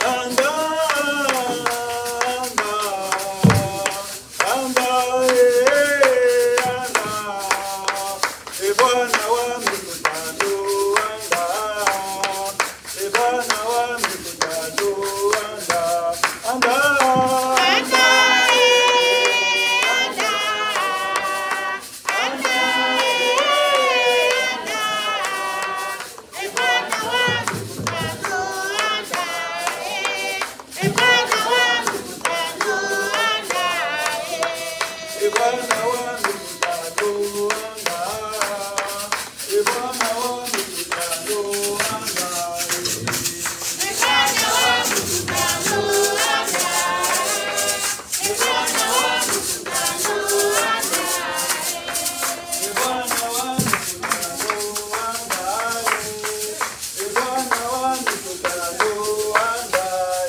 anda, anda, anda, eh, anda. E Bwana wa mikutano, anda. E Bwana wa mikutano, anda, anda, anda, E Bwana wa mikutano, anda. E Bwana wa mikutano, anda. E Bwana wa mikutano, anda. E Bwana wa mikutano, anda.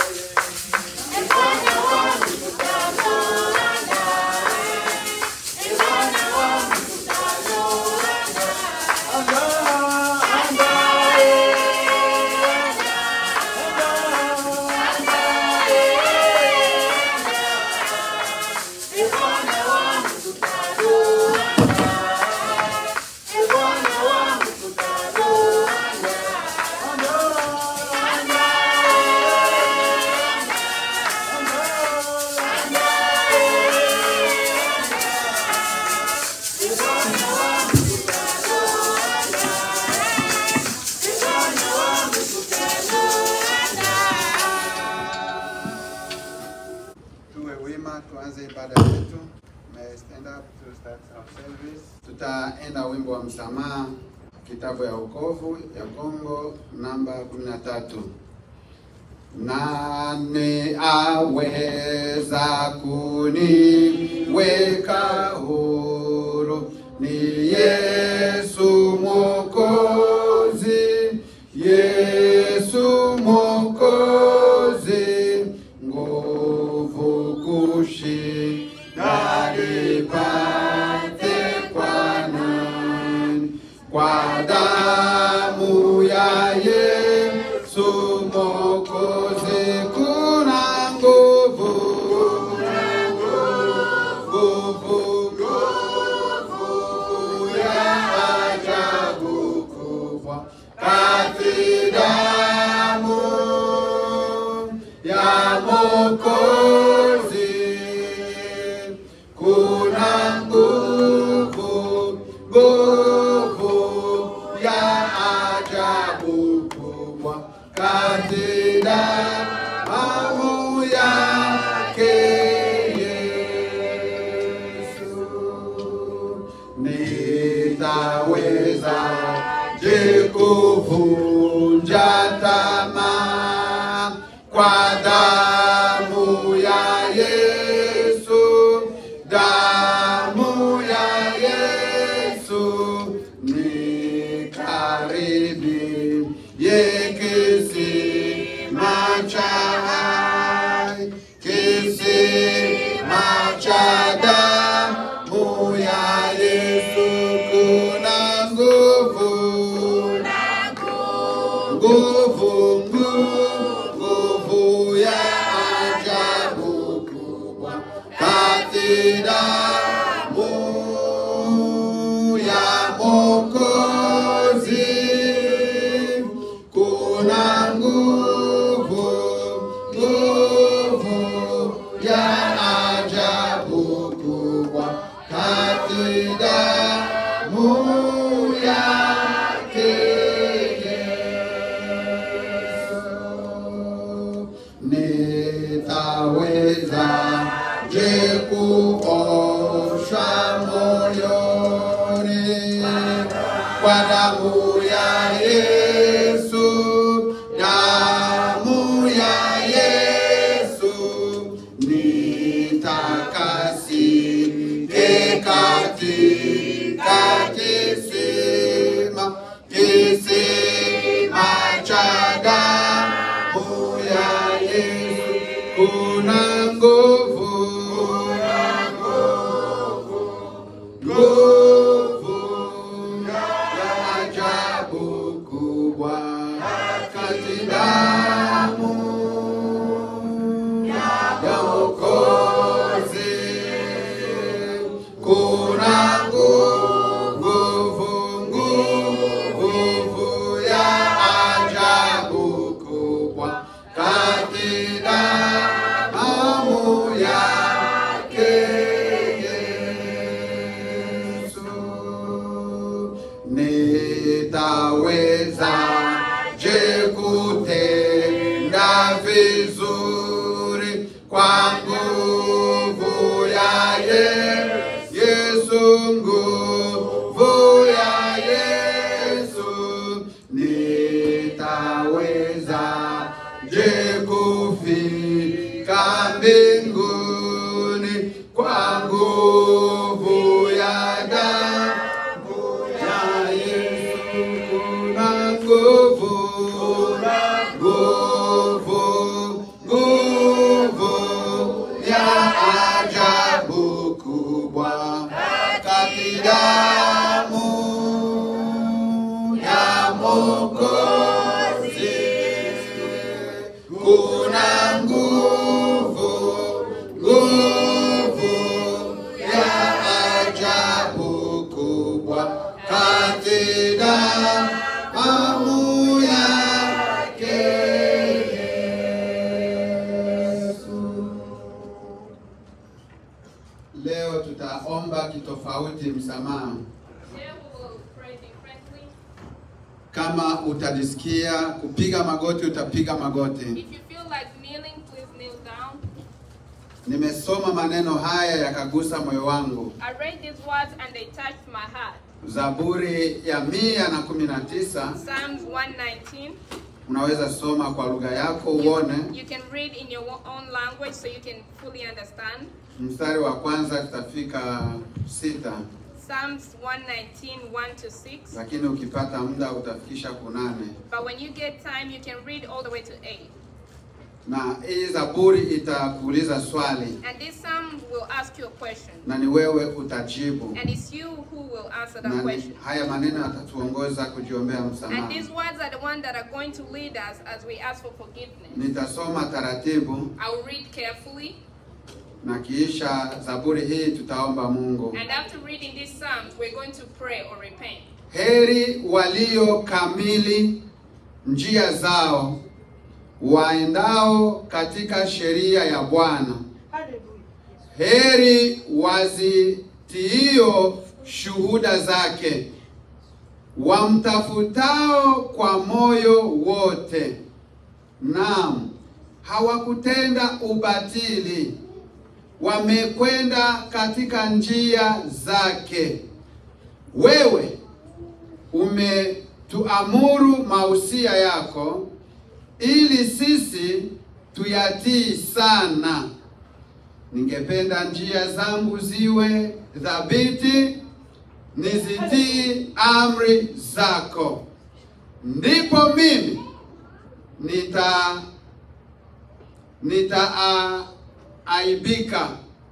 tuwe wima, tuanze ibada yetu. May I stand up to start our service. Tutaenda wimbo wa msamaha, kitabu ya wokovu ya Kongo namba 13. Nani aweza kuniweka huru? Ni Yesu Mwokozi, Yesu Mwokozi, nguvu kushinda nipate kwa nani? Kwa damu ya Yesu Mwokozi kuna nguvu, nguvu, nguvu ya ajabu kubwa kati damu ya Mwokozi kuna nguvu, nguvu ya ajabu kubwa kati damu yake Yesu. Nitaweza je kuvunja tamaa kwa damu ya Yesu, damu ya Yesu ni karibi kisima cha hai, kisima cha damu ya Yesu kuna nguvu nguvu, nguvu, nguvu ya ajabu kubwa kati damu ya Mwokozi kuna nguvu, nguvu ya ajabu kubwa kati damu yake Yesu. Nitaweza je kuosha moyoni kwa damu ya Yesu, damu ya Yesu nitakasike katika kisima, kisima cha damu ya Yesu kuna nguvu, nguvu ya ajabu kubwa kati damu vizuri kwa nguvu ya Ye- Yesu, nguvu ya Yesu, nitaweza je kufika mbinguni kwa nguvu ya damu ya Yesu, kuna nguvu, nguvu, nguvu ya ajabu kubwa kati damu ya Mwokozi. Kuna nguvu, nguvu ya ajabu kubwa kati damu yake Yesu. Leo tutaomba kitofauti msamaha. Today we will pray differently. Kama utajisikia kupiga magoti, utapiga magoti. If you feel like kneeling, please kneel down. Nimesoma maneno haya yakagusa moyo wangu. I read these words and they touched my heart. Zaburi ya mia na kumi na tisa Psalms 119. unaweza soma kwa lugha yako uone. You can read in your own language so you can fully understand. Mstari wa kwanza tutafika sita, Psalms 119, 1 to 6. lakini ukipata muda utafikisha kunane. But when you get time, you can read all the way to 8. Na hii Zaburi itakuuliza swali And this psalm will ask you a question. na ni wewe utajibu, And it's you who will answer na that ni- question. haya maneno yatatuongoza kujiombea And msamaha. these words are the ones that are going to lead us as we ask for forgiveness. Nitasoma taratibu I will read carefully. na kiisha Zaburi hii tutaomba Mungu. And after reading these psalms, we're going to pray or repent. Heri walio kamili njia zao, waendao katika sheria ya Bwana. Heri wazitiio shuhuda zake, wamtafutao kwa moyo wote. Naam, hawakutenda ubatili, wamekwenda katika njia zake. Wewe umetuamuru mausia yako ili sisi tuyatii sana. Ningependa njia zangu ziwe thabiti, nizitii amri zako, ndipo mimi nita nitaaibika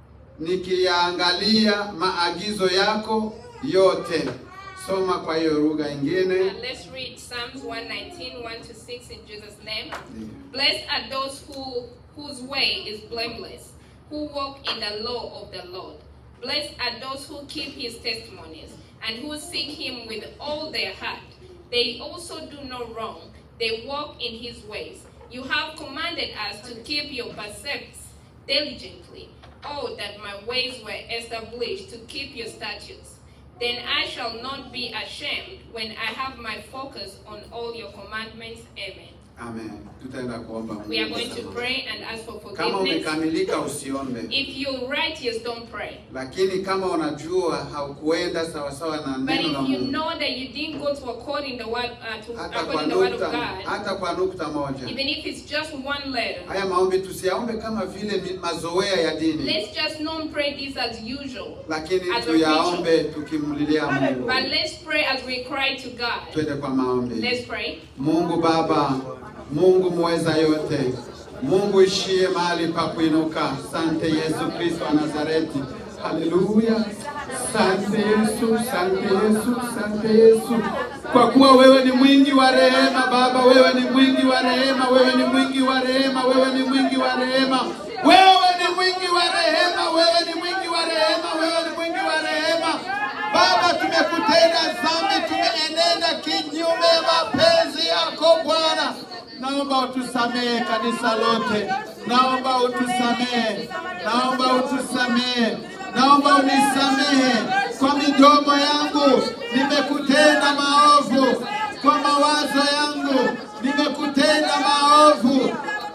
nikiyaangalia maagizo yako yote. Soma kwa hiyo lugha ingine. And let's read Psalms 119, 1 to 6 in Jesus' name. Blessed are those who whose way is blameless, who walk in the law of the Lord. Blessed are those who keep his testimonies and who seek him with all their heart. They also do no wrong. They walk in his ways. You have commanded us to keep your precepts diligently. Oh, that my ways were established to keep your statutes. Then I shall not be ashamed when I have my focus on all your commandments. Amen. Amen. Tutaenda kuomba Mungu We are going to msamaha. pray and ask for Kama forgiveness. umekamilika usiombe, If you're righteous, don't pray. lakini kama unajua haukuenda sawasawa na But neno la if you Mungu, know that you didn't go to according the word uh, to hata kwa according the word of nukta, God, hata kwa nukta moja, even if it's just one letter, haya maombi tusiyaombe kama vile mi- mazoea ya dini, let's just not pray this as usual. lakini As a tuyaombe tukimlilia Mungu. But let's pray as we cry to God. Twende kwa maombi. Let's pray. Mungu Baba, Mungu mweza yote, Mungu ishie mahali pa kuinuka. Sante Yesu Kristo wa Nazareti. Haleluya. Sante Yesu, sante Yesu, sante Yesu, kwa kuwa wewe ni mwingi wa rehema Baba, wewe ni mwingi wa rehema, wewe ni mwingi wa rehema, wewe ni mwingi wa rehema, wewe ni mwingi wa rehema, wewe ni mwingi wa rehema, wewe ni mwingi wa rehema. Baba, tumekutenda dhambi, tumeenenda kinyume ya mapenzi yako Bwana. Naomba utusamehe kanisa lote, naomba utusamehe, naomba utusamehe, naomba unisamehe kwa midomo yangu, nimekutenda maovu, kwa mawazo yangu nimekutenda maovu,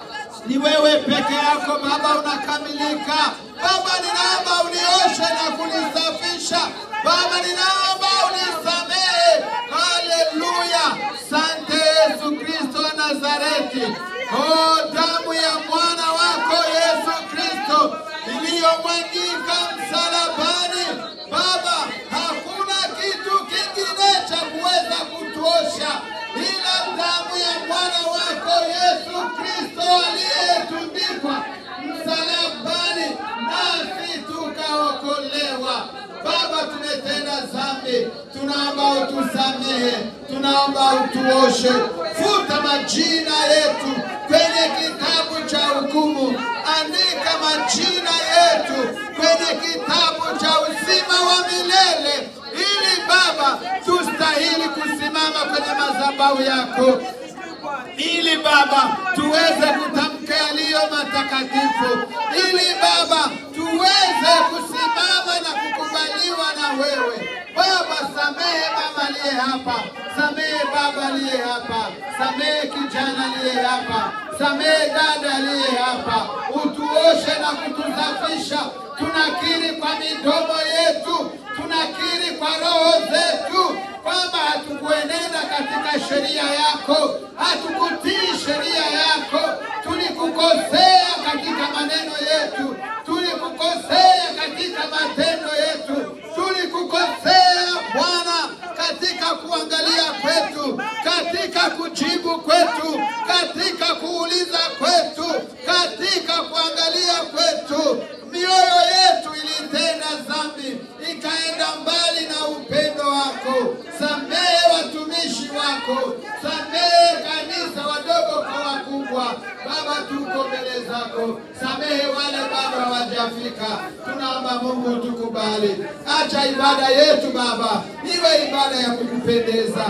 ni wewe peke yako Baba unakamilika. Baba, ninaomba unioshe na kunisafisha. Baba, ninaomba unisamehe. Haleluya! Sante Yesu Kristo wa Nazareti. Oh, damu ya mwana wako Yesu Kristo iliyomwagika msalabani. Baba, hakuna kitu kingine cha kuweza kutuosha ila damu ya mwana wako Yesu Kristo aliyetundikwa msalabani, nasi tukaokolewa. Baba, tumetenda dhambi, tunaomba utusamehe, tunaomba utuoshe, futa majina yetu kwenye kitabu cha hukumu, andika majina yetu kwenye kitabu cha uzima wa milele, ili Baba tustahili kusimama kwenye madhabahu yako ili Baba tuweze kutamka yaliyo matakatifu, ili Baba tuweze kusimama na kukubaliwa na wewe. Baba, samehe mama aliye hapa, samehe baba aliye hapa, samehe kijana aliye hapa, samehe dada aliye hapa, utuoshe na kutusafisha. Tunakiri kwa midomo yetu, tunakiri kwa roho zetu kwamba hatukuenenda katika sheria yako, hatukutii sheria yako, tulikukosea katika maneno yetu, tulikukosea katika matendo yetu, tulikukosea Bwana katika kuangalia kwetu, katika kujibu kwetu, katika kuuliza kwetu, katika kuangalia kwetu. Mioyo yetu ilitenda dhambi, ikaenda mbali na upendo wako. Samehe watumishi wako, samehe kanisa, wadogo kwa wakubwa. Baba, tuko mbele zako, samehe wale bado hawajafika. Tunaomba Mungu tukubali, acha ibada yetu Baba iwe ibada ya kukupendeza.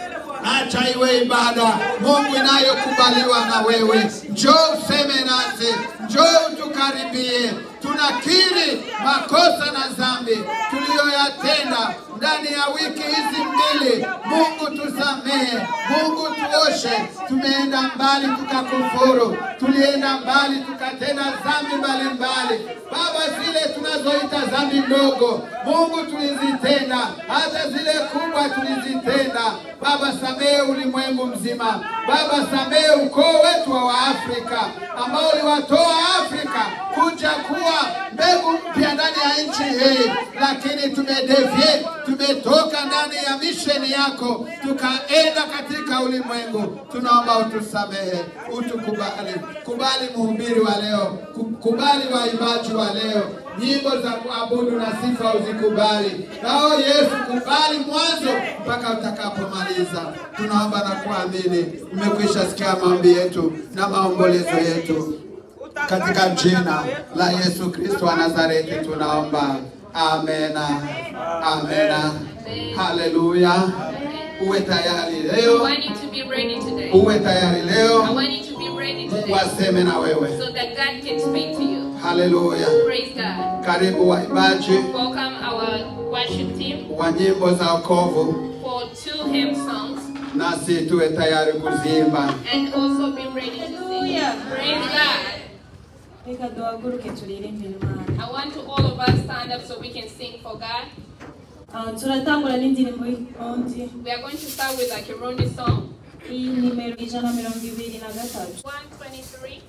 Acha iwe ibada Mungu inayokubaliwa na wewe. Njoo useme nasi, njoo utukaribie. Tunakiri makosa na dhambi tuliyoyatenda ndani ya wiki hizi mbili. Mungu tusamehe, Mungu tuoshe. Tumeenda mbali tukakufuru, tulienda mbali tukatenda dhambi mbalimbali. Baba, zile tunazoita dhambi ndogo, Mungu tulizitenda, hata zile kubwa tulizitenda. Baba, samehe ulimwengu mzima. Baba, samehe ukoo wetu wa Waafrika ambao uliwatoa Afrika kuja kuwa mbegu mpya ndani ya nchi hii, lakini tumedevie, tumetoka ndani ya misheni yako tukaenda katika ulimwengu. Tunaomba utusamehe, utukubali, kubali mhubiri wa leo, ku- kubali waimbaji wa leo, nyimbo za kuabudu na sifa uzikubali. Nao Yesu, kubali mwanzo mpaka utakapomaliza. Tunaomba na kuamini, umekwisha sikia maombi yetu na maombolezo yetu katika jina la Yesu Kristo wa Nazareti tunaomba, amena, amena, haleluya. Uwe tayari I leo, want you to be ready today. uwe tayari I leo, want you to be ready Mungu today aseme na wewe. so that God can speak to you. Haleluya. Praise God. Karibu waimbaji Welcome our worship team wa nyimbo za wokovu, for two hymn songs nasi tuwe tayari kuziimba. and also be ready to sing. Hallelujah. Praise God. reka duhaguruke turirimbire imana I want to all of us stand up so we can sing for God. Ah, turatangura n'indirimbo y'undi We are going to start with a Kirundi song. iyi nimero ijana mirongo ibiri na gatatu 123.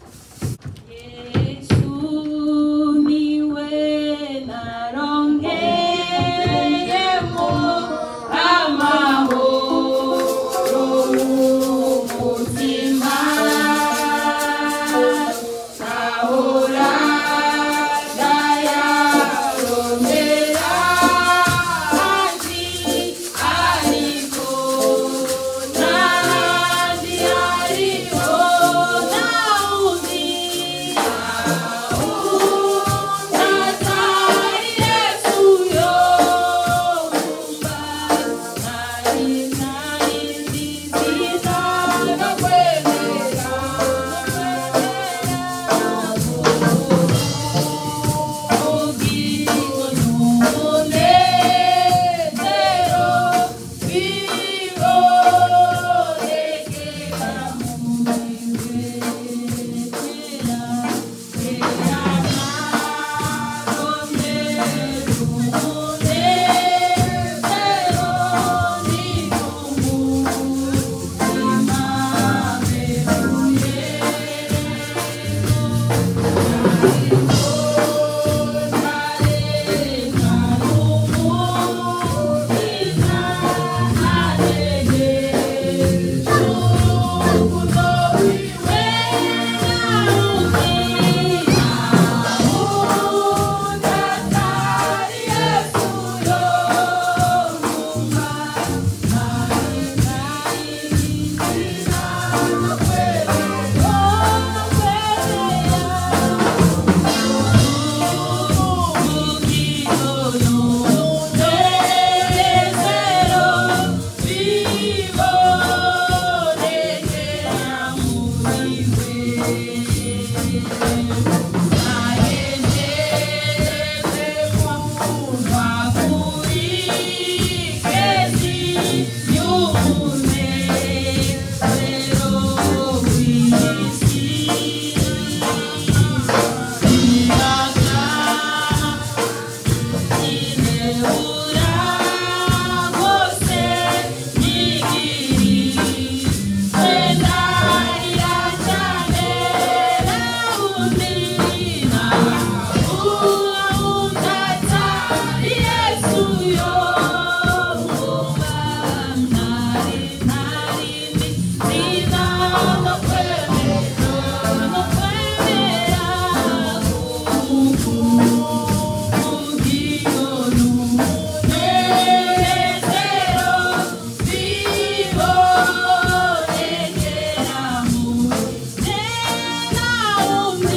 yesu niwe narongeyemo amahoro y'umutima ahora ndayarondera handi ariko ntahandi hariho nta wundi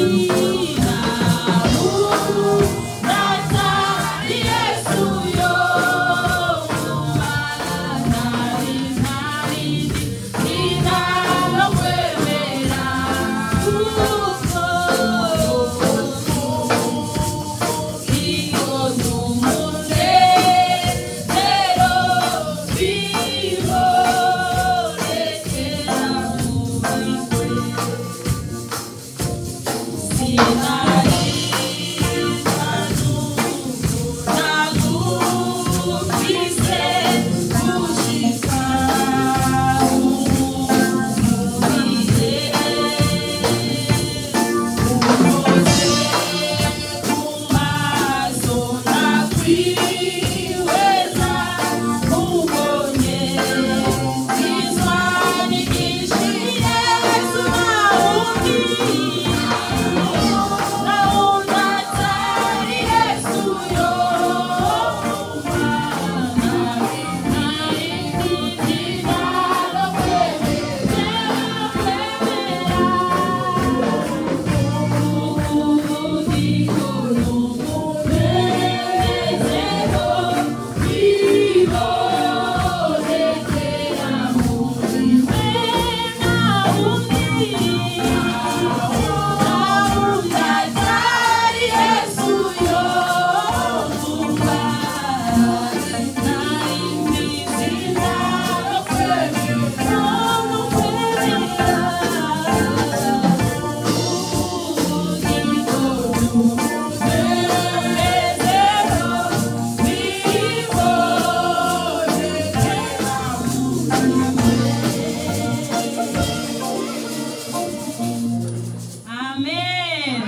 amen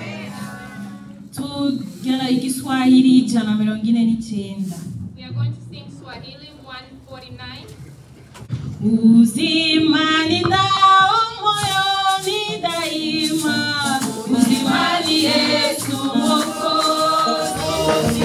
tugera igiswahili ijana mirongo ine n'icyenda We are going to sing Swahili 149. uzima ninao moyoni daima uzimani yesu mwokozi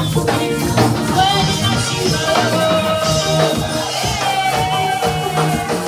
Thank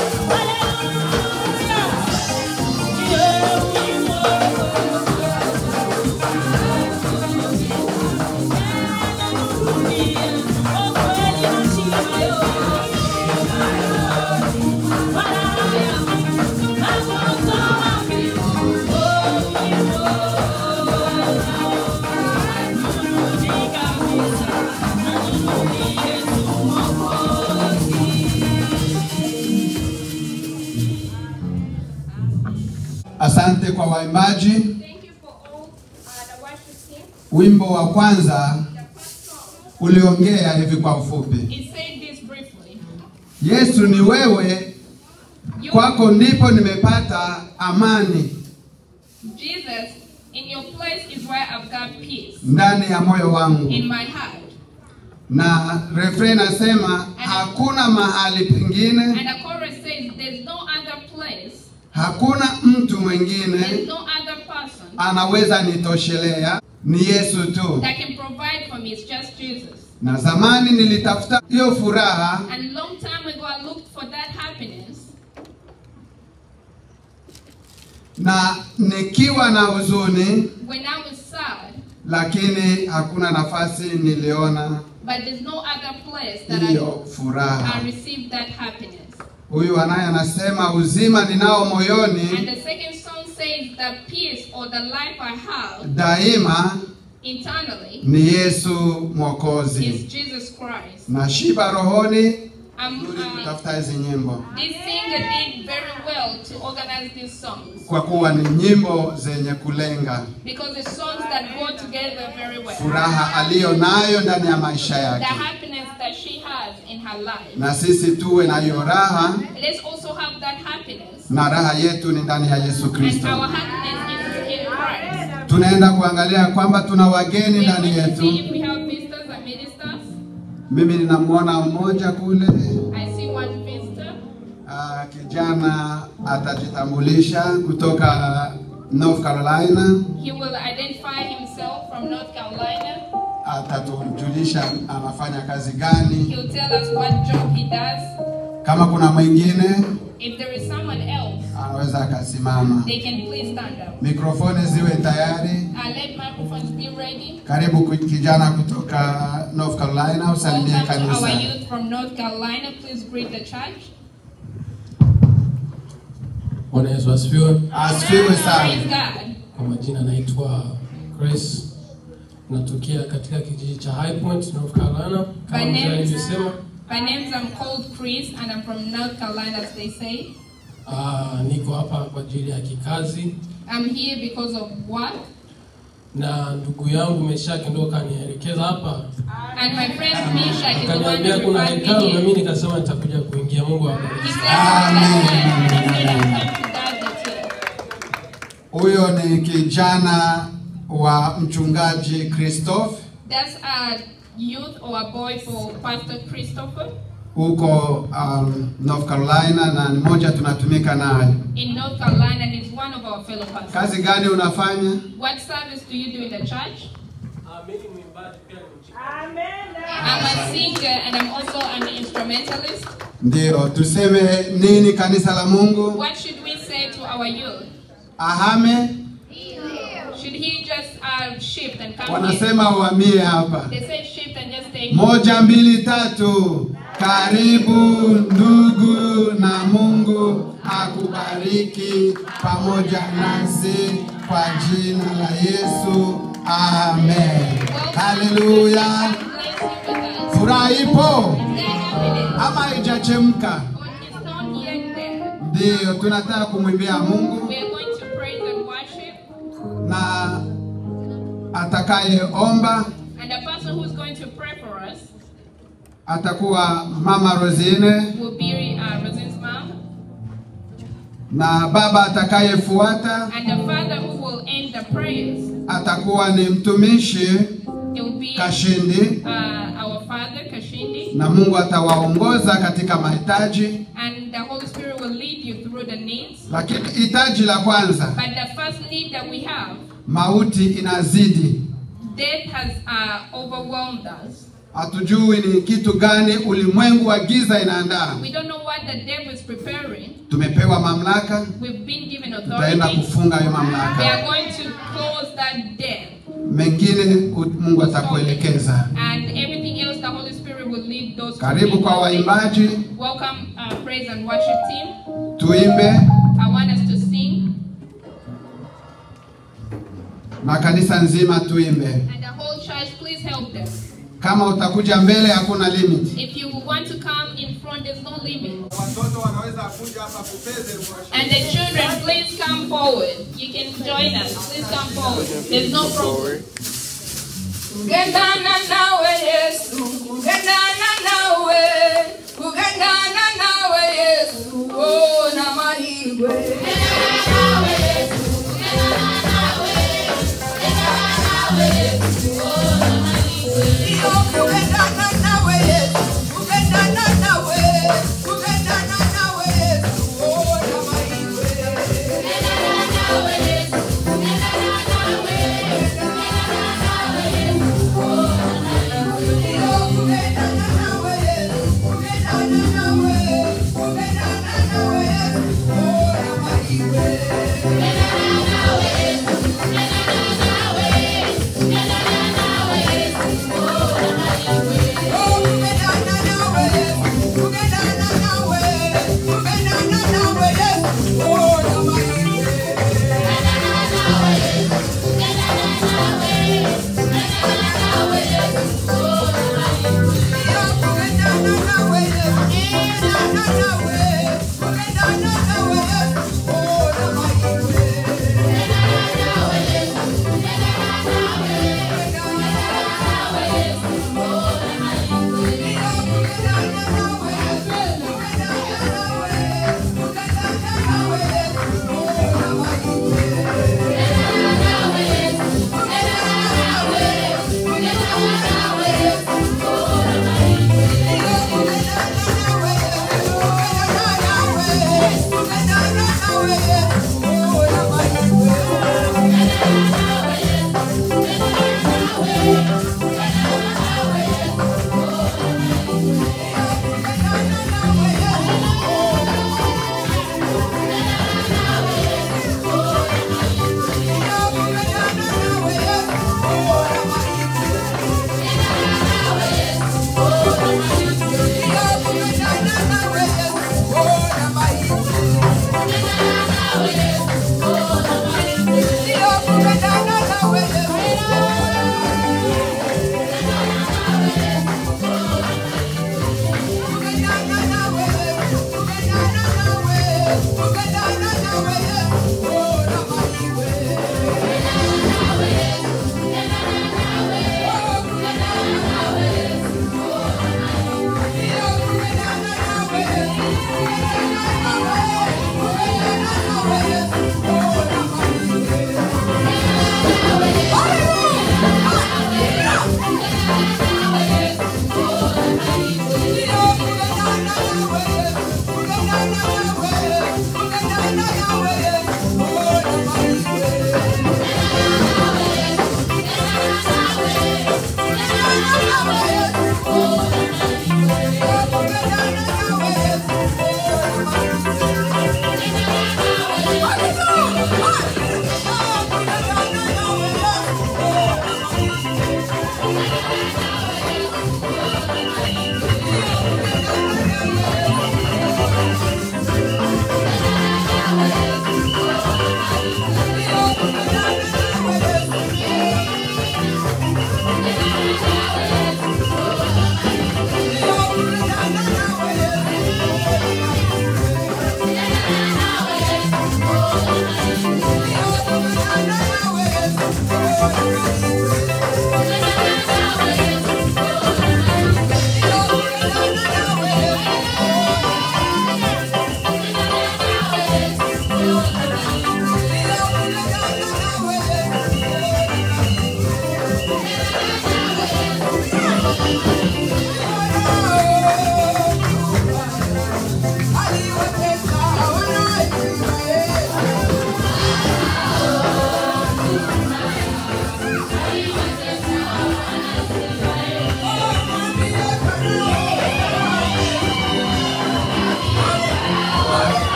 Asante kwa waimbaji. Thank you for all uh, the worship team. Wimbo wa kwanza The first song, uliongea hivi kwa ufupi, it said this briefly. Yesu ni wewe, You, kwako ndipo nimepata amani Jesus, in your place is where I've got peace ndani ya moyo wangu, in my heart. na refrain nasema hakuna mahali pengine, And the chorus says, There's no other place, hakuna mtu there's mwingine no other person anaweza nitoshelea, ni Yesu tu. that can provide for me. It's just Jesus. Na zamani nilitafuta hiyo furaha And long time ago, I looked for that happiness. na nikiwa na huzuni, when I was sad, lakini hakuna nafasi niliona but there's no other place that I, hiyo furaha. I received that happiness. Huyu anaye anasema uzima ninao And moyoni the second song says, The peace or the life I have daima internally ni Yesu is Mwokozi. Jesus Christ. Na shiba rohoni Um, nzuri uh, kutafuta hizi nyimbo this singer did very well to organize these songs kwa kuwa ni nyimbo zenye kulenga because the songs that go together very well. furaha aliyo nayo ndani ya maisha The yake, happiness that she has in her life. na sisi tuwe na hiyo raha, Let's also have that happiness. na raha yetu ni ndani ya Yesu And Kristo. our happiness is in Christ. Tunaenda kuangalia kwamba tuna wageni We are ndani going to see yetu. if we have visitors and ministers. Mimi ninamwona mmoja kule, I see one visitor. ah, kijana atajitambulisha kutoka North Carolina, He will identify himself from North Carolina. atatujulisha anafanya kazi gani. He'll tell us what job he does. Kama kuna mwingine If there is someone else, anaweza akasimama. they can please stand up. Mikrofoni ziwe tayari. Uh, let microphones be ready. Karibu ku- kijana kutoka North Carolina, usalimie Welcome to our kanisa. youth from North Carolina. Please greet the church. Bwana Yesu asifiwe. Asifiwe Praise sana. God. Kwa majina naitwa Grace, natokea katika kijiji cha High Point, North Carolina. Kama My mzee name is, alivyosema, my name is I'm called Chris and I'm from North Carolina as they say. ah, niko hapa kwa ajili ya kikazi I'm here because of work. na ndugu yangu Meshaki ndo kanielekeza hapa, And my friend Misha is the one akaniambia who kuna referred me kikao, na here. mimi nikasema nitakuja kuingia. Mungu He awabariki. said, "Come to God with you." Huyo ni kijana wa mchungaji Christophe That's a youth or a boy for Pastor Christopher huko um, North Carolina, na ni moja tunatumika naye. in North Carolina and is one of our fellow pastors. Kazi gani unafanya? What service do you do in the church? Ah, mimi ni mwimbaji pia ni mchungaji. I'm a singer and I'm also an instrumentalist. Ndio, tuseme nini kanisa la Mungu? What should we say to our youth? Ahame, Should he just uh, shift and come here? wanasema uhamie hapa. They say shift and just stay here. Moja, mbili, tatu. Karibu ndugu, na Mungu akubariki pamoja nasi kwa jina la Yesu, amen. Haleluya! God bless you with us. Furaha ipo Is there happiness? ama haijachemka? Or it's not yet there? Ndiyo, tunataka kumwimbia Mungu We are going to praise and worship. na atakayeomba And the person who's going to pray for us atakuwa Mama Rosine will be uh, Rosin's mom. na baba atakayefuata And the father who will end the prayers, atakuwa ni mtumishi it will be Kashindi, uh, our father, Kashindi. na Mungu atawaongoza katika mahitaji. And the Holy Spirit will lead you through the needs. Lakini hitaji la kwanza, But the first need that we have, mauti inazidi. death has uh, overwhelmed us. Hatujui ni kitu gani ulimwengu wa giza inaandaa. We don't know what the devil is preparing. Tumepewa mamlaka, We've been given tutaenda authority. kufunga hiyo We mamlaka. are going to close that death. Mengine u- Mungu atakuelekeza. And everything else, the Holy Spirit will lead those to Karibu me. kwa waimbaji, Welcome, uh, praise and worship team. tuimbe I want us to sing, na kanisa nzima tuimbe. and the whole church, please help them. Kama utakuja mbele, hakuna limit. If you want to come in front, there's no limit. Watoto wanaweza kuja hapa kupeze And the children, please come forward. You can join us. Please come forward. There's no problem. Kugendana nawe Yesu, kugendana nawe, kugendana nawe Yesu, oh na mahirwe. Iyo kugendana nawe Yesu, kugendana nawe, kugendana nawe Yesu, oh na mahirwe.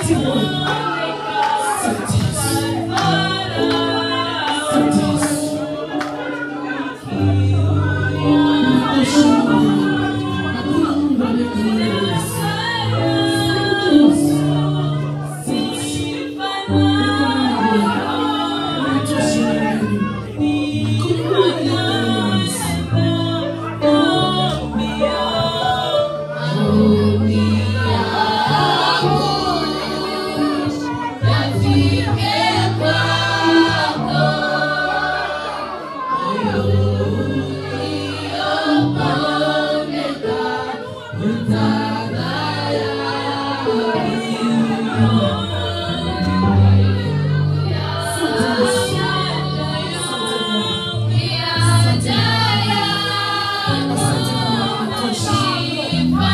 Asante Bwana. Asante Yesu. Asante Yesu. Unatosha Bwana. Hakuna Mungu aliye kama wewe Yesu. Asante Yesu. Asante. Unatosha Bwana. Hakuna Mungu aliye kama wewe Yesu. Asante Bwana. Unatosha.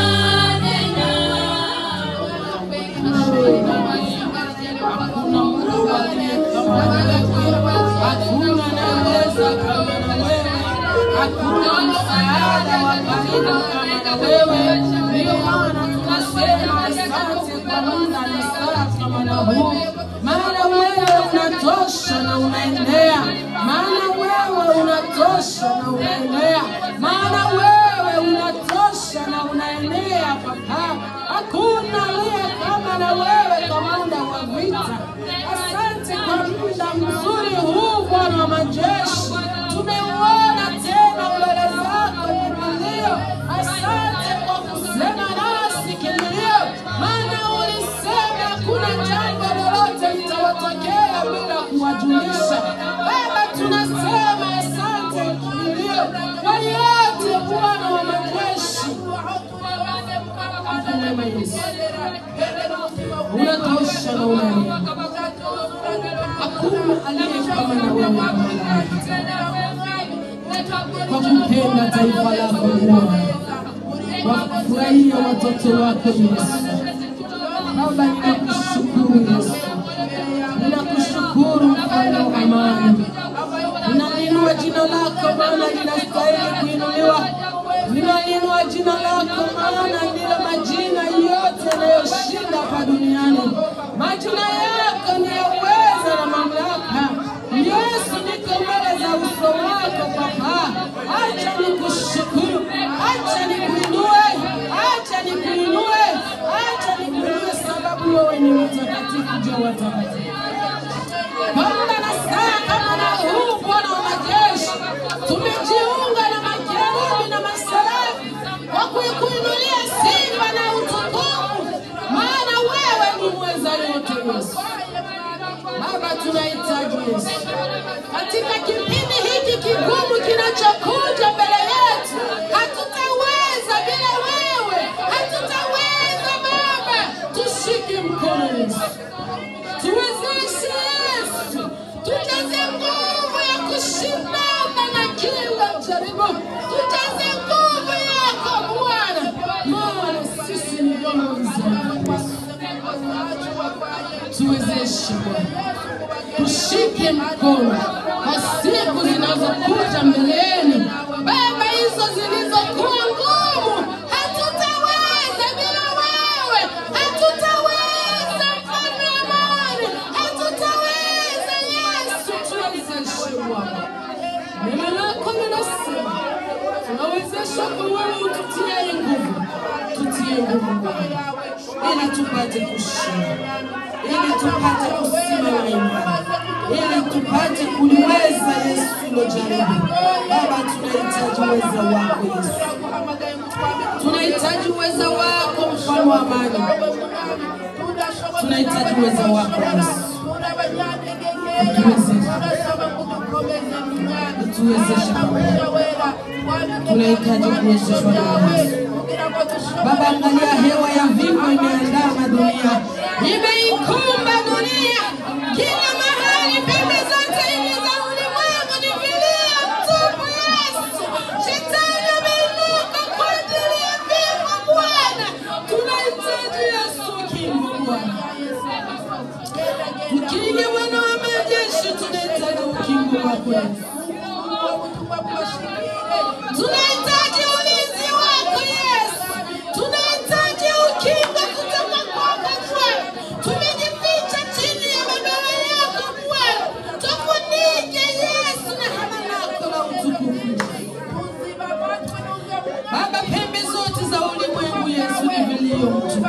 Hakuna Mungu aliye kama wewe. Hakuna anayeweza kama na wewe. Hakuna msaada wa karibu kama na wewe. Ndio maana tunasema asante kwa muda na saa kama na huu. Maana wewe unatosha na unaendelea. Maana wewe unatosha na unaendelea. Maana wewe unatosha na unaendelea Baba. Hakuna aliye kama na wewe kamanda wa vita. Asante kwa muda mzuri huu Bwana wa majeshi. Tumeuona tena mbele zako kimbilio. Asante kwa kusema nasi kimbilio, maana ulisema hakuna jambo lolote litawatokea bila kuwajulisha. Baba, tunasema asante kimbilio kwa yote, Bwana wa majeshi. Mema Yesu, unatosha na unaenea. Hakuna aliye kama na wewe Bwana kwa kupenda taifa lako Bwana, kwa kufurahia watoto wako Yesu. Baba, ninakushukuru Yesu, ninakushukuru mfalme wa amani. Ninainua jina lako maana linastahili kuinuliwa. Ninainua jina lako maana ndilo majina yote yanayoshinda hapa duniani. Majina yako ni ya uweza na mamlaka. Yesu, niko mbele za uso wako Baba, acha nikushukuru, acha nikuinue, acha nikuinue, acha nikuinue, sababu wewe ni mtakatifu juu ya watakatifu. Bwana na saa kama na huu Bwana wa majeshi, tumejiunga na makerubi na maserafi kwa kuikuinulia sifa na utukufu, maana wewe ni mweza yote Yesu. Baba, tunahitaji Yesu katika kipindi hiki kigumu kinachokuja mbele yetu. Hatutaweza bila wewe, hatutaweza Baba. Tushike mkono Yesu, tuwezeshe Yesu, tujaze nguvu ya kushindana na kila jaribu, tujaze nguvu yako Bwana, maana sisi ni vyombo vizuri Yesu. Tuwezeshe Bwana, tushike mkono kwa siku zinazokuja mbeleni. Baba, hizo zilizokuwa ngumu, hatutaweza bila wewe, hatutaweza mfalme wa amani, hatutaweza Yesu. Tuwezeshe Bwana, neno lako linasema tunawezeshwa kwa wewe ututiaye nguvu, tutie nguvu Bwana, ili tupate kushinda, ili tupate kusimama imara, ili tupate kuliweza Yesu hilo jaribu. Baba, tunahitaji uweza wako Yesu, tunahitaji uweza wako mfalme wa amani, tunahitaji uweza wako Yesu. Utuwezeshe Baba, tunahitaji kuwezeshwa na wewe. Baba, angalia hewa ya vifo imeandama dunia, imeikumba dunia kila mahali, pembe zote hivi za ulimwengu ni vilio tupu. Yesu, shetani ameinuka kwa ajili ya vifo. Bwana, tunahitaji Yesu ukingo Bwana, ukinge Bwana wa majeshi, tunahitaji ukingo wako Yesu. Tunahitaji ulinzi wako Yesu, tunahitaji ukingo kutoka kwako Bwana, Yesu.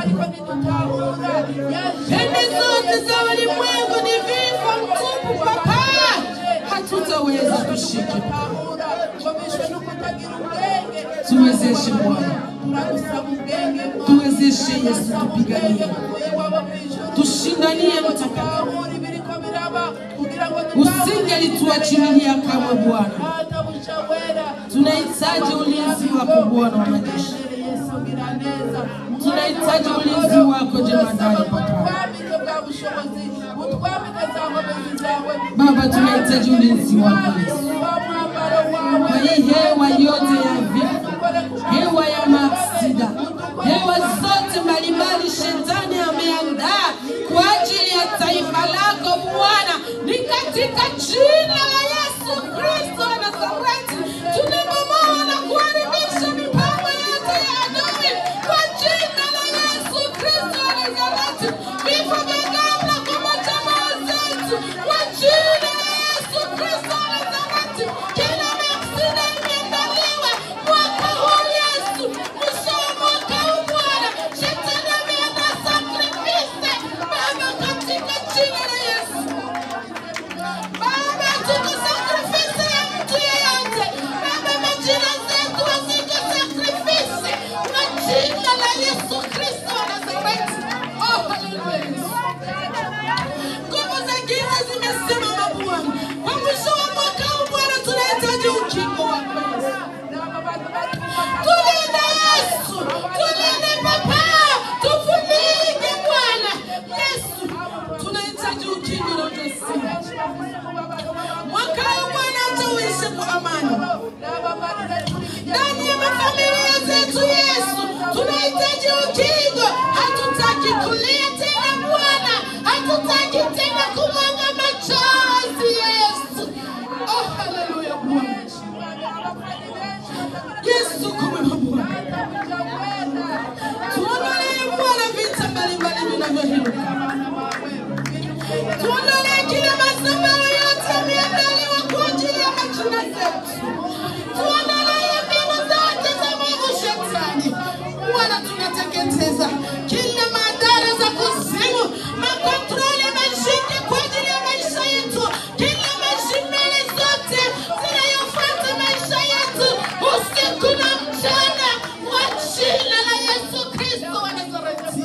Pembe zote za ulimwengu ni vifo mtupu, Baba, hatutaweza kushika. Tuwezeshe Bwana, tuwezeshe Yesu, tupiganie, tushindanie mtakatifu. Usingelituachilia kamwe Bwana, tunahitaji ulinzi wako Bwana wa majeshi, tunahitaji ulinzi wako jemadari Papa. Baba, tunahitaji ulinzi wako Yesu, kwa hii hewa yote ya vifo, hewa ya maaksida, hewa zote mbalimbali shetani ameandaa kwa ajili ya taifa lako Bwana, ni katika jina la Yesu Kristo wa Nazareti tunabomoa na kuharibisha mipango yote ya adui kwa jina la Yesu Kristo wa Nazareti, vifo vya ghafla kwa majamaa zetu kwa jina la Yesu Kristo wa Nazareti, kila maksida imeandaliwa mwaka huu Yesu, mwisho wa mwaka huu Bwana, shetani ameandaa sakrifisi Baba, katika jina la Yesu. Baba, tuko sakrifisi ya mtu yeyote. Baba, majina zetu haziko sakrifisi kwa jina la Yesu Kristo wa Nazareti. Oh, haleluya. Nguvu za giza zimesimama Bwana. Kwa mwisho wa mwaka huu Bwana, tunahitaji ukingo wako Yesu. Tulinde Yesu, tulinde Baba, tufunike Bwana Yesu, tunahitaji ukingo na ujasiri. Mwaka huu Bwana, acha uishe kwa amani ndani ya mafamilia zetu Yesu, tunahitaji ukingo. Hatutaki kulia tena Bwana, hatutaki tena kumwaga machozi Yesu. Oh, haleluya Bwana. Yesu kumwema Bwana. Tuondolee Bwana vita mbalimbali vinavyoinuka. Tuondolee kila madhabahu yote yameandaliwa kwa ajili ya majina zetu. Tuondolee mbinu zote za mwovu shetani. Bwana, tunateketeza kila madhara za kuzimu, makontroli mashine kwa ajili ya maisha yetu, kila mashinani zote zinayofuata maisha yetu usiku na mchana, kwa jina la Yesu Kristo wa Nazareti.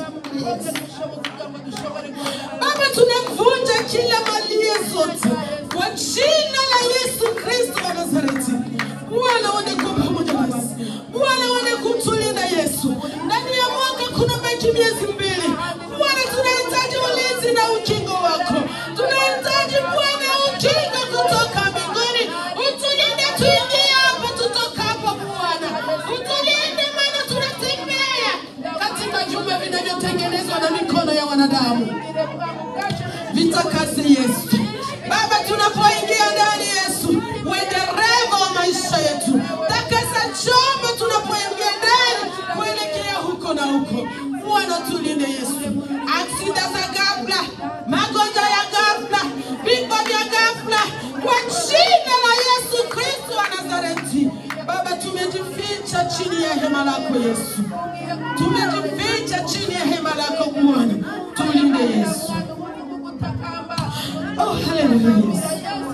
Baba, tunavunja kila malia zote kwa jina la Yesu Kristo wa Nazareti. Bwana uende kwa pamoja nasi, Bwana uende kutulinda Yesu. Ndani ya mwaka kuna baki miezi mbili. Bwana, tunahitaji ulinzi na ukingo wako, tunahitaji Bwana ukingo kutoka mbinguni. Utulinde tuingie hapo, tutoka hapo Bwana, utulinde maana tunatembea katika jumba vinavyotengenezwa na mikono ya wanadamu vitakase Yesu. Baba, tunapoingia ndani Yesu, uwe dereva wa maisha yetu, takasa chombo tunapoingia ndani kuelekea huko na huko. Bwana, tulinde Yesu, aksida za ghafla, magonjwa ya ghafla, vifo vya ghafla, kwa jina la Yesu Kristo wa Nazareti. Baba, tumejificha chini ya hema lako Yesu, tumejificha chini ya hema lako Bwana, tulinde Yesu. Oh, haleluya Yesu.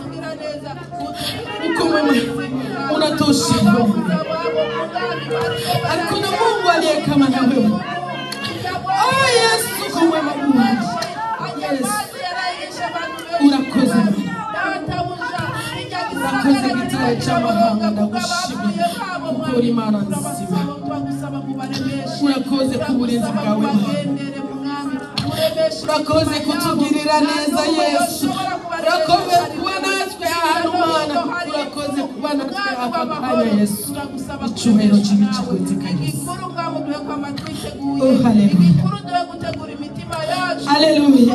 Uko mwema, unatosha Mungu. Hakuna Mungu aliye kama na wewe. Oh Yesu, uko mwema Bwana. Yesu, urakoze Bwana. urakoze gitare cy'amahanga ndagushimira kuko uri Imana nzima. Urakoze ku burinzi bwawe Bwana. urakoze kutugirira neza Yesu. Urakoze kuba natwe ahantu Mana. Urakoze kuba natwe aka kanya Yesu. Icyubahiro kibi kigwiteka Yesu. Oh, haleluya. Haleluya.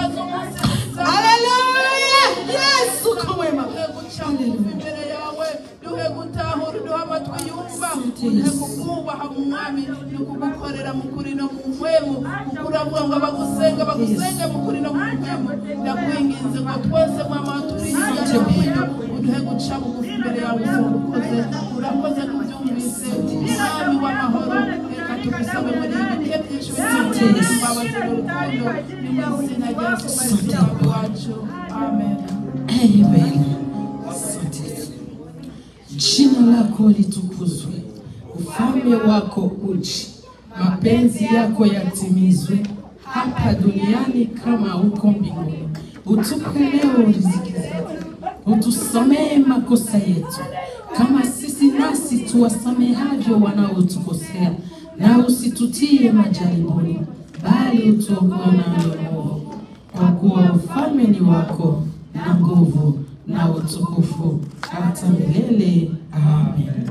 Haleluya. Yesu uko mwema. Haleluya. imbere yawe duhe gutahura duhe amatwi yumva Asante duhe Yesu. kukubaha mu mwami no kugukorera mu kuri no mu mpwemu kuko uravuga ngo abagusenga bagusenge mu kuri no mu mpwemu ndakwinginze ngo twese mwama turi hirya no hino uduhe guca bugufi imbere yawe ukoze urakoze kubyumvise mwami w'amahoro reka tugusabe muri ibi bihe byinshi bitandukanye Asante Yesu. imbabazi n'urukundo ni mu izina rya yesu kristo umwami wacu amen Amen. Asante Yesu. Jina lako litukuzwe, ufalme wako uje, mapenzi yako yatimizwe hapa duniani kama huko mbinguni. Utupe leo riziki zetu, utusamehe makosa yetu kama sisi nasi tuwasamehavyo wanaotukosea, na usitutie majaribuni, bali utuokoe na mwovu kwa kuwa ufalme ni wako na nguvu na utukufu hata milele. Amen.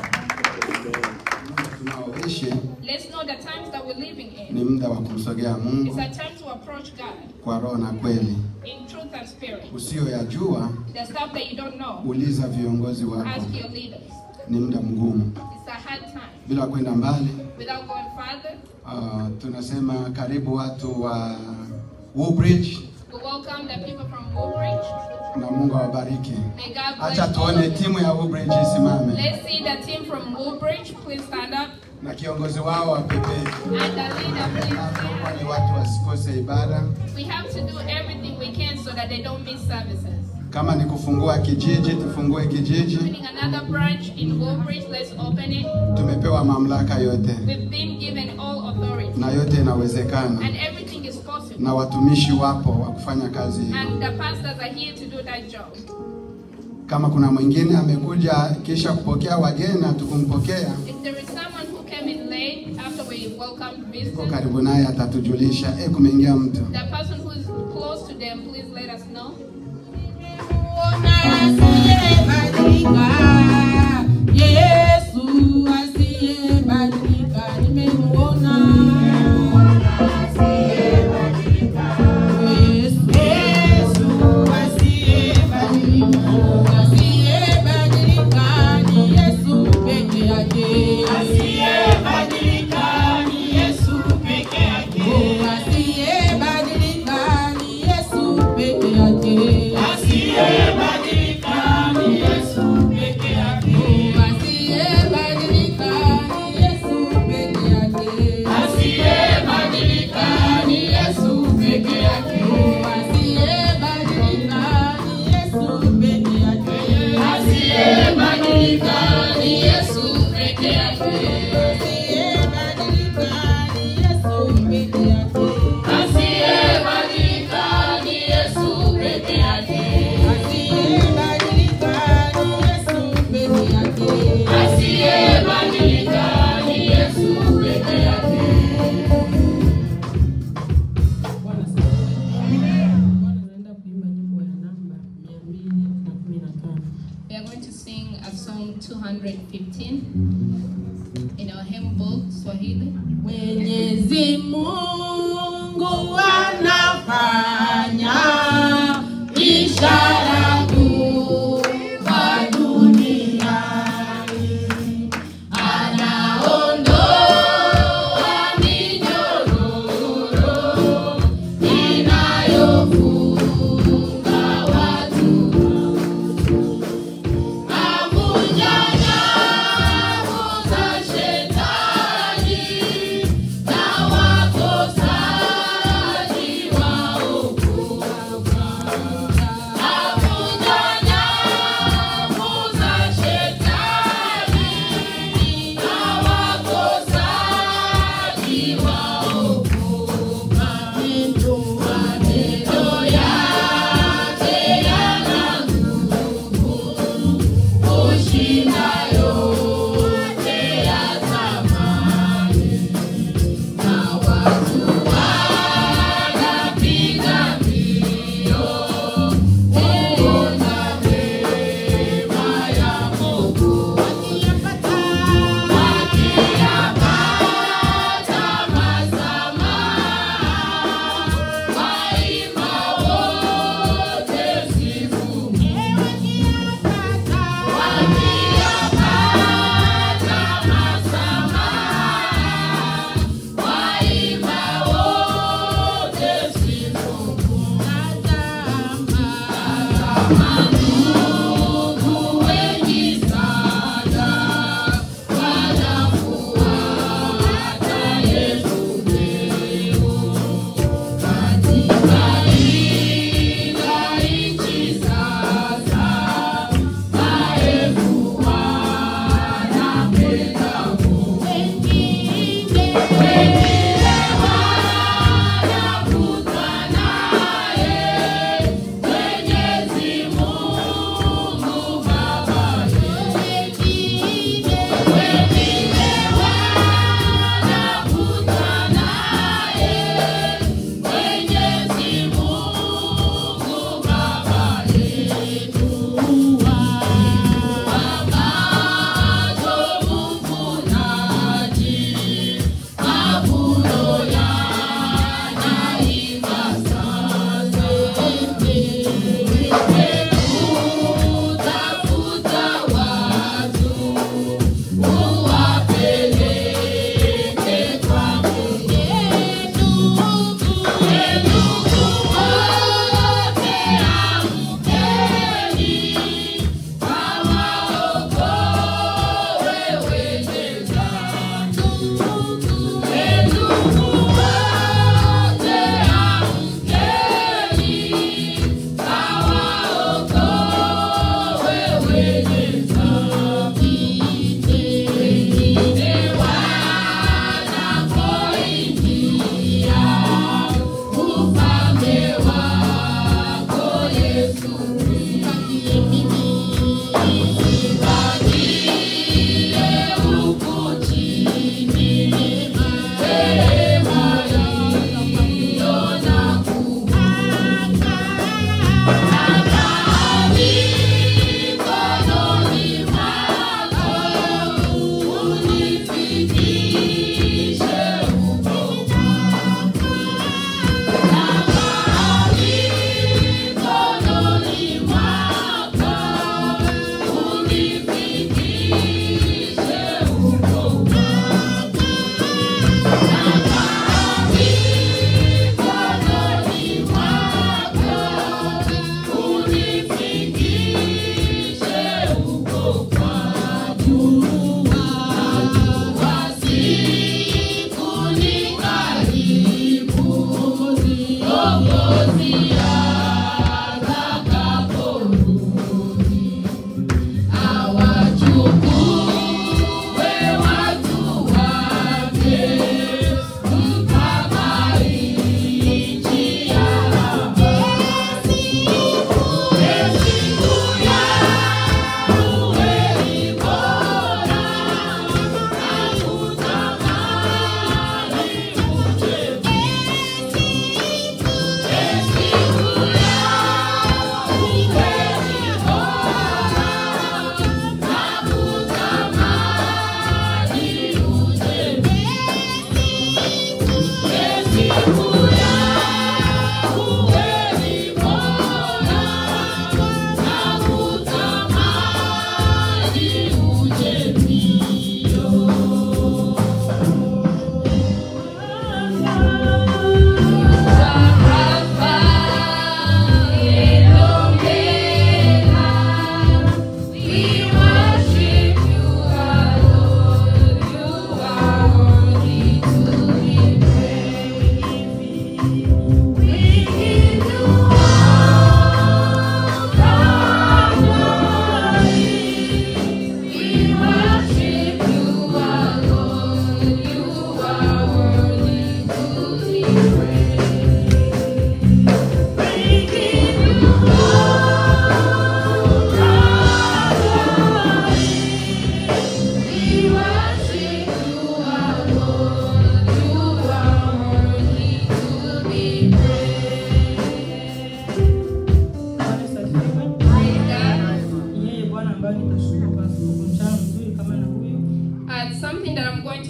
tunaoishi Let's know the times that we're living in. ni muda wa kumsogea It's Mungu a time to approach God kwa roho na kweli. in truth and spirit. Usiyoyajua The stuff that you don't know, uliza viongozi wako. ask your leaders. Ni muda mgumu. It's a hard time. Bila kwenda mbali, Without going further, uh, tunasema karibu watu wa Woodbridge we welcome the people from Woodbridge. na Mungu awabariki. May God bless Acha all tuone of you. timu ya Woodbridge isimame Let's see the team from Woodbridge. Please stand up. na kiongozi wao wapepee, And the leader, please stand. kwani watu wasikose ibada. We have to do everything we can so that they don't miss services. Kama ni kufungua kijiji, tufungue kijiji. Opening another branch in Woodbridge, let's open it. Tumepewa mamlaka yote We've been given all authority. na yote inawezekana, And everything is possible. na watumishi wapo wa kufanya kazi hiyo. And the pastors are here to do that job. Kama kuna mwingine amekuja kisha kupokea wageni na tukumpokea, If there is someone who came in late after we welcomed iko visitors, karibu naye atatujulisha, eh, kumeingia mtu. the person who is close to them, please let us know. Yesu asiyebadilika nimemuona. Yesu, Yesu asiyebadilika, asiyebadilika ni Yesu peke yake. Asiyebadilika ni Yesu peke yake. Asiyebadilika ni Yesu peke yake. Asiyebadilika ni Yesu peke yake. Asiyebadilika ni Yesu peke yake. Asiyebadilika ni Yesu peke yake. Asiyebadilika ni Yesu peke yake. Asiyebadilika ni Yesu peke yake. Asiyebadilika ni Yesu peke yake. Asiyebadilika ni Yesu peke yake. Asiyebadilika ni Yesu peke yake. Asiyebadilika ni Yesu peke yake. Bwana naenda kuimba nyimbo ya namba 215. We are going to sing a song 215 in our hymn book, Swahili. Mwenyezi Mungu anafanya ishara kubwa duniani, anaondoa minyororo inayofunga watu, avunja nyavu za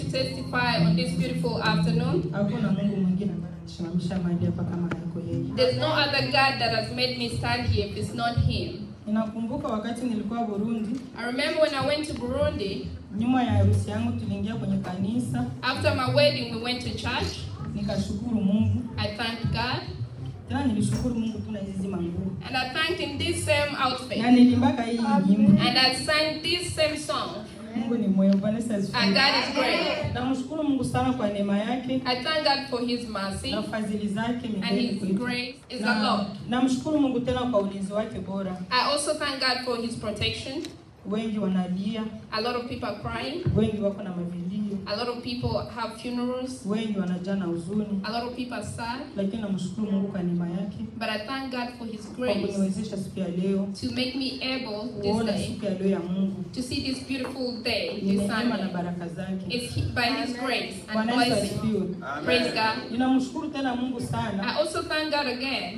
to testify on this beautiful afternoon. Hakuna Mungu mwingine ambaye ananisimamisha mahali hapa kama hayuko yeye. There's no other God that has made me stand here if it's not Him. Ninakumbuka wakati nilikuwa Burundi, I remember when I went to Burundi, nyuma ya harusi yangu tuliingia kwenye kanisa, after my wedding, we went to church. nikashukuru Mungu. I thanked God. Tena nilishukuru Mungu tu na hizi manguo. And I thanked Him this same outfit. Na nilimbaka hii nyimbo. And I sang this same song. Mungu ni mwema, Bwana Yesu And asifiwe. God is great. Namshukuru Mungu sana kwa neema yake I thank God for His mercy. na fadhili zake And milele His kwetu. grace is a Na- lot. Namshukuru Mungu tena kwa ulinzi wake bora. I also thank God for His protection. Wengi wanalia, A lot of people are crying. wengi wako na mavilio, A lot of people have funerals. wengi wanajaa na huzuni, A lot of people are sad. lakini namshukuru Mungu kwa neema yake But I thank God for His kwa grace kuniwezesha siku ya leo to make me able this kuona day siku ya leo ya Mungu. to see this beautiful day, Ni this neema na Sunday. baraka zake. It's he- by His grace and Bwana Yesu blessing. asifiwe. Praise God. Ninamshukuru tena Mungu I sana also thank God again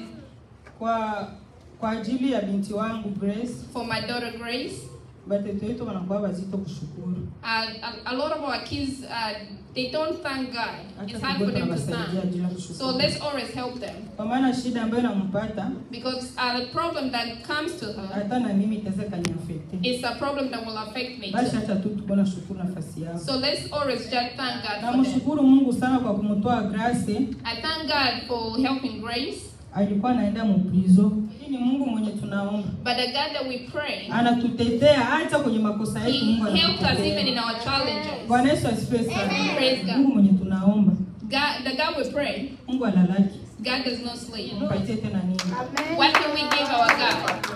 kwa kwa ajili ya binti wangu Grace. for my daughter Grace. Watoto wetu wanakuwa wazito kushukuru, Uh, a, a lot of our kids, uh, they don't thank God. hata It's hard for kidogo them to tunawasaidia thank. bila So kushukuru, let's always help them. kwa maana shida ambayo inampata Because uh, the problem that comes to her hata na mimi itaweza kaniafekte. is a problem that will affect me Basi too. hata tu tuko na shukuru nafasi yao. So let's always just thank God for them. Namshukuru Mungu sana kwa kumtoa Grace, I thank God for helping Grace. alikuwa anaenda muprizo. Hii ni Mungu mwenye tunaomba, But the God that we pray, anatutetea hata kwenye makosa He yetu. Mungu helped us even in anatutetea. our challenges. Bwana Yesu asifiwe sana. Praise God. Mungu mwenye tunaomba, God, the God we pray, Mungu alalaki, God does not sleep. mpatie tena nini? What can we give our God?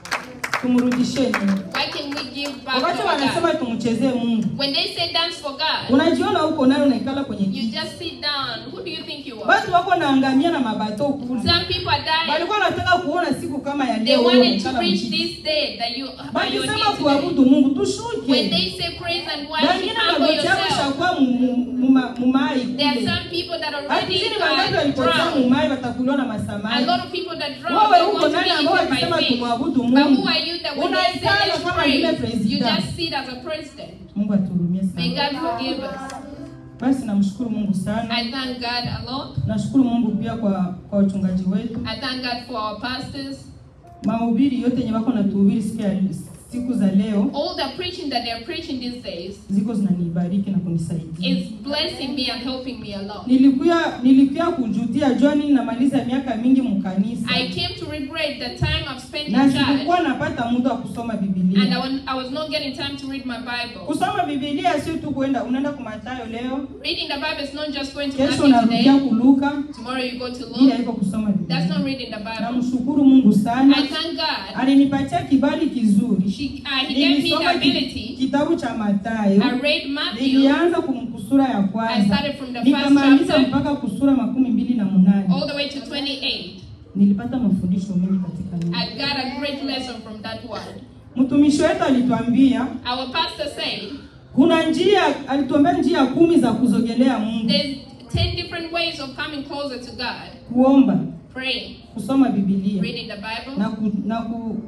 Tumrudishie nini? What can we give back to Wakati our God? wanasema tumchezee Mungu, When they say dance for God, unajiona huko nayo unaikala kwenye you kiti. just sit down. Who do you think you are? Watu wako naangamia na mabato kule, Some people are dying. walikuwa wanataka kuona siku kama ya They leo. wewe wanted to unaikala reach mchini. this day that you are your Wakisema here today. kuabudu Mungu, When tushuke. they say praise and worship, Wengine humble magoti yao yourself. shakuwa mu- mu- muma- mumai There are kule. some people that already Akizini wangapi are walipotea drowned. mumai watakuliwa na A masamaki. lot of people that drown, Wewe they huko want to nani be ambao eaten wakisema by fish. tumwabudu But Mungu? who are you that when they say Unaikala let's kama vile praise, you president. just sit as a president? Mungu atuhurumie May sana. God forgive us. Basi namshukuru Mungu sana. I thank God a lot. Nashukuru Mungu pia kwa kwa wachungaji wetu. I thank God for our pastors. Mahubiri yote yenye wako natuhubiri siku ya siku za leo All the preaching that they're preaching these days ziko zinanibariki na kunisaidia. is blessing me and helping me a lot. Nilikuwa nilikuwa kujutia John, namaliza miaka mingi mkanisa I came to regret the time I've spent na in church sikukuwa napata muda wa kusoma and I Biblia. was, I was not getting time to read my Bible. Kusoma Biblia sio tu kwenda unaenda kwa Mathayo leo, Reading the Bible is not just going to kesho Matthew unarudia today. kuluka, Tomorrow you go to bila Luke. hivyo kusoma That's not Biblia. reading the Bible. Namshukuru Mungu I sana, thank God. alinipatia kibali kizuri. She, uh, he gave me the Nilisoma ki- ability. kitabu cha Mathayo, I read Matthew. nilianza kumkusura ya I kwanza started from the first nikamaliza chapter mpaka kusura makumi mbili na munane. all the way to 28. Nilipata mafundisho mengi katika neno. I got a great lesson from that word. Mtumishi wetu alituambia Our pastor said kuna njia, alituambia njia kumi za kuzogelea Mungu: there's 10 different ways of coming closer to God. kuomba, Praying, kusoma Biblia reading the Bible, na ku, na ku,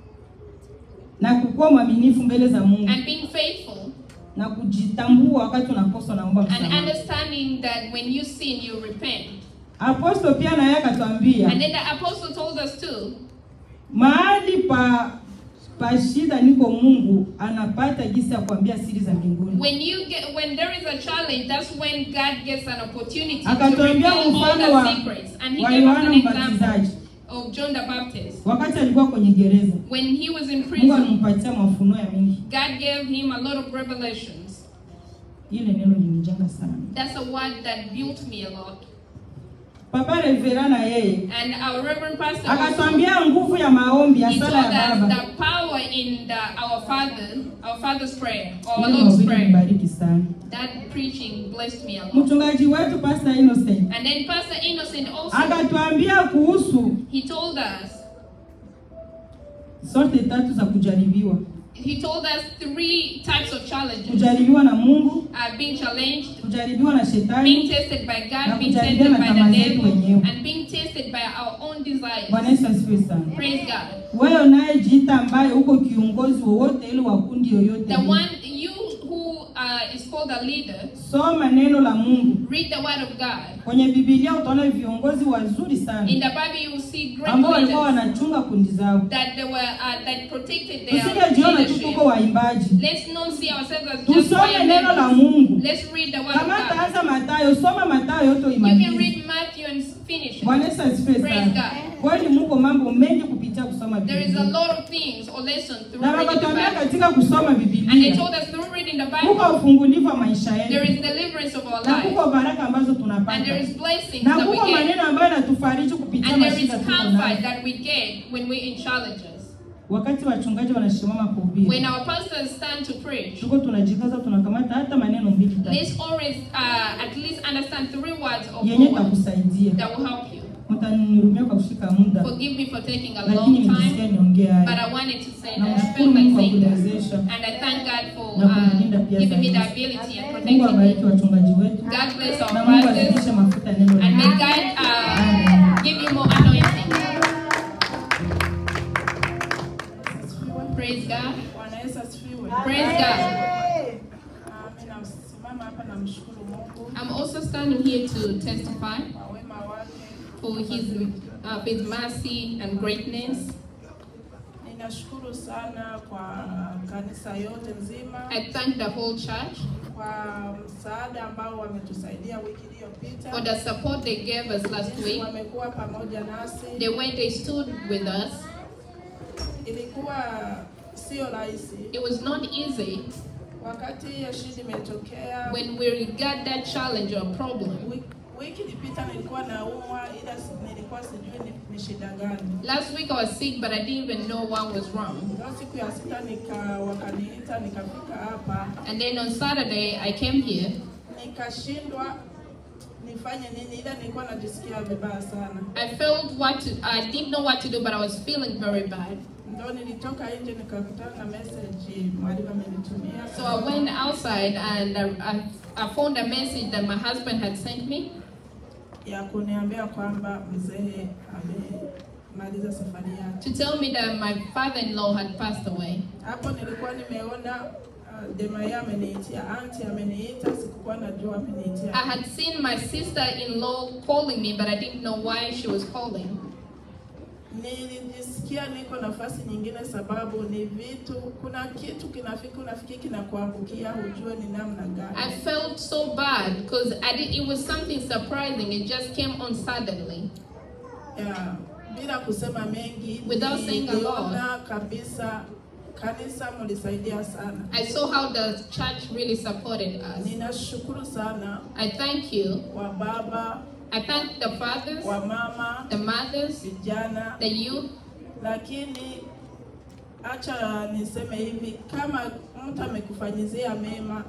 na kukuwa mwaminifu mbele za Mungu and being faithful, na kujitambua wakati unakosa naomba and msamaha. understanding that when you sin, you repent. Apostol pia naye akatuambia And then the apostle told us too mahali pa pa shida niko Mungu anapata jinsi ya kuambia siri za mbinguni. when you get when there is a challenge, that's when God gets an opportunity to Akatuambia reveal all mfano the wa, secrets. And he wa gave us Yohana an example Mbatizaji of John the Baptist. wakati alikuwa kwenye gereza. When he was in Mungu prison, alimpatia mafunuo ya mingi. God gave him a lot of revelations. Ile neno linijenga sana. That's a word that built me a lot. Papa Revera na yeye And our Reverend Pastor also, akatwambia nguvu ya maombi ya he told sala ya us baba. the power in the, our Father, our Father's prayer, or our Ile Lord's mahubiri prayer. nibariki sana. That preaching blessed me a lot. Mchungaji wetu Pastor Innocent And then Pastor Innocent also, akatuambia kuhusu he told us, sorte tatu za kujaribiwa: he told us three types of challenges. kujaribiwa na Mungu, Uh, being challenged, kujaribiwa na being shetani tested by Na God, being kujaribiwa tested na by tamaa the zetu devil, wenyewe. and being tested by our own desires. Bwana Yesu asifiwe sana. Praise God. Wewe unayejiita ambaye uko kiongozi wowote ile wa kundi yoyote The ile, one you who uh, uh, is called a leader, soma neno la Mungu. read the word of God. Kwenye Biblia utaona viongozi wazuri sana In the Bible, you will see great ambao walikuwa leaders wanachunga kundi zao. that they were uh, that protected their Tusingejiona tu tuko leadership. waimbaji, Let's not see ourselves as just tusome choir neno la members. Mungu. Let's read the word of Kama God. taanza Mathayo, soma Mathayo yote You can uimalize. read Matthew and finish it. Bwana Yesu asifiwe Praise sana. God. Kweli muko mambo mengi kupitia kusoma There is a Biblia. lot of things or lessons through Na reading the wakatuambia Bible. katika kusoma And they Biblia told us through reading the kuko Bible, ufungulivu wa maisha there yetu is deliverance of our na life. kuko baraka ambazo And there tunapata is blessings na that we kuko get. maneno ambayo yanatufariji kupitia And there is mashida tuko comfort nayo. that we get when we're in challenges. Wakati wachungaji wanasimama When kuhubiri, our pastors stand to preach, tuko tunajikaza, tunakamata hata maneno mbili tatu let's always uh, at least understand three words of yenye God takusaidia. that will help you. Mtanihurumia kwa kushika muda, Forgive me for taking a lakini long nilisikia time, niongee but haya. I wanted to say that. I Namshukuru felt like Mungu kwa saying that. kuniwezesha. And I thank God for Na kunilinda uh, pia giving me the zaidi. ability and Mungu protecting abariki me. wachungaji wetu God bless our na Mungu pastors. azidishe mafuta neno la And may Mungu. God uh, give you more anointing. Praise God. Bwana Yesu asifiwe. Praise God. Ah, Mimi nasimama hapa namshukuru Mungu I'm also standing here to testify kwa wema wake. for His uh, His mercy and greatness. Ninashukuru sana kwa kanisa yote nzima I thank the whole church kwa msaada ambao wametusaidia wiki iliyopita. for the support they gave us last Jinsi week. wamekuwa pamoja nasi. The way they stood with us. Ilikuwa sio rahisi It was not easy wakati hiyo shida imetokea. when we got that challenge or problem. Wiki, wiki ilipita nilikuwa naumwa, ila si- nilikuwa sijui ni, ni shida gani. Last week I was sick, but I didn't even know what was wrong. Ndio siku ya sita nika wakaniita nikafika hapa And then on Saturday I came here. nikashindwa nifanye nini, ila nilikuwa najisikia vibaya sana. I felt what to, I didn't know what to do, but I was feeling very bad. Ndio nilitoka nje nikakutana na message mwalimu amenitumia. So I went outside and I, I, I found a message that my husband had sent me ya kuniambia kwamba mzee amemaliza safari yake. to tell me that my father-in-law had passed away. Hapo nilikuwa nimeona uh, Demaya ameniitia, anti ameniita, sikukuwa najua ameniitia. I had seen my sister-in-law calling me, but I didn't know why she was calling. Nilijisikia niko nafasi nyingine, sababu ni vitu, kuna kitu kinafika, unafikiri kinakuangukia, hujue ni namna I gani. felt so bad because I did, it was something surprising. It just came on suddenly. Ya, bila kusema mengi, Without saying a lot. niliona kabisa kanisa mlisaidia sana. I saw how the church really supported us. Ninashukuru sana I thank you. wa baba, I thank the fathers, wa mama, the mothers, vijana, the youth. lakini acha niseme hivi, kama mtu amekufanyizia mema